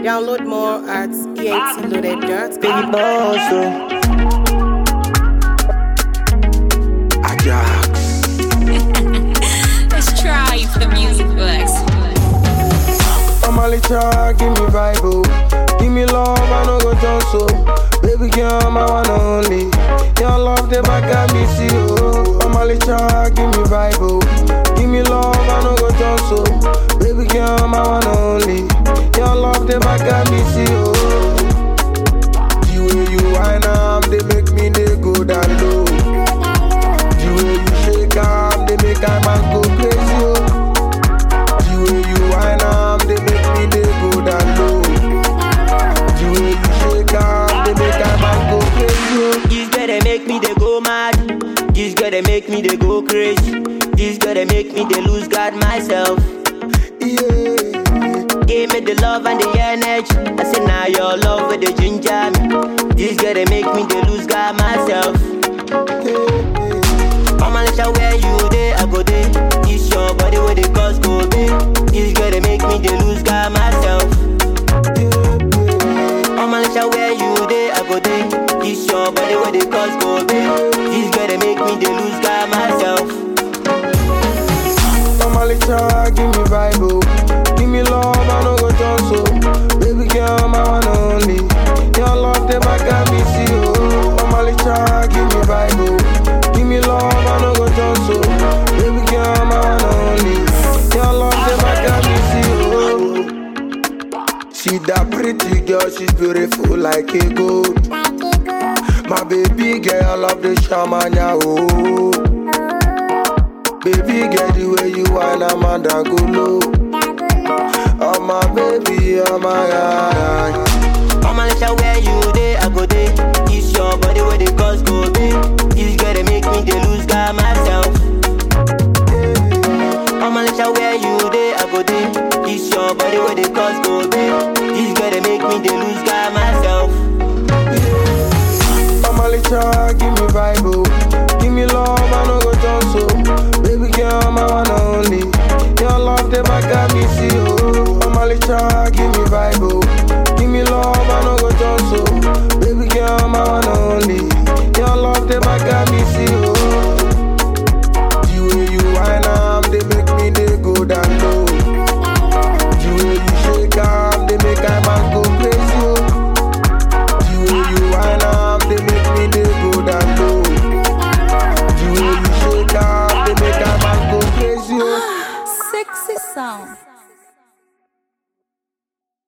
Download more at eatloaded.com. Baby boss, oh. Ajax. Let's try if the music works. I'm a little, give me vibe, oh. Give me love, I no go turn so. Baby girl, my one and only. Your love, them I got me see, oh. I'm a little, give me vibe, oh. Give me love, I no go turn so. Baby girl, my one and only. Your love, them I got me see, oh. The way you whine, am, they make me they go down low. The way you shake, am, they make I man go crazy, oh. The way you whine am, they make me they go down low. The way you shake am, they make I man go crazy. oh. This girl they make me they go mad. This girl they make me they go crazy. This girl they make me they lose God myself. Yeah, Give me the love and the energy. I say now your love with the ginger me. This girl they make me they lose God myself. Mama let you where you day I go day. This your body where the cause go be. This girl they make me they lose God myself. Mama let you where you day I go day. This your body where the cause go be. This girl they make me they lose God myself. I'm a little, give me vibe, oh. Give me love, I no go turn so. Baby girl, my one and only. Your love, them I got me see, oh. I'm a little, give me vibe, oh. Give me love, I no go turn so. Baby girl, my one and only. Your love, them I got me see, oh. See that pretty girl, she's beautiful like a gold. My baby girl, love the shamanya, oh. Baby, get the way you whine, I'm under go low. Oh my baby, oh my god. Mama let you where you day I go day. This your body where the cause go be. This girl they make me they lose God myself. Mama let you where you day I go day. This your body where the cause go be. This girl they make me they lose God myself. I'm a little, give me vibe, oh. Give me love, I no go turn so. Baby girl, my one and only. Your love, them I got me see, oh. I'm a little, give me vibe, oh. Give me love, I no go turn so. Baby girl, my one and only. Your love, them I got me see, oh. The way you whine, am, they make me they go down low. The way you shake am, they make I man go crazy, oh. The way you whine am, they make me they go down low. The way you shake am, they make a man go crazy, oh. Sexy sound.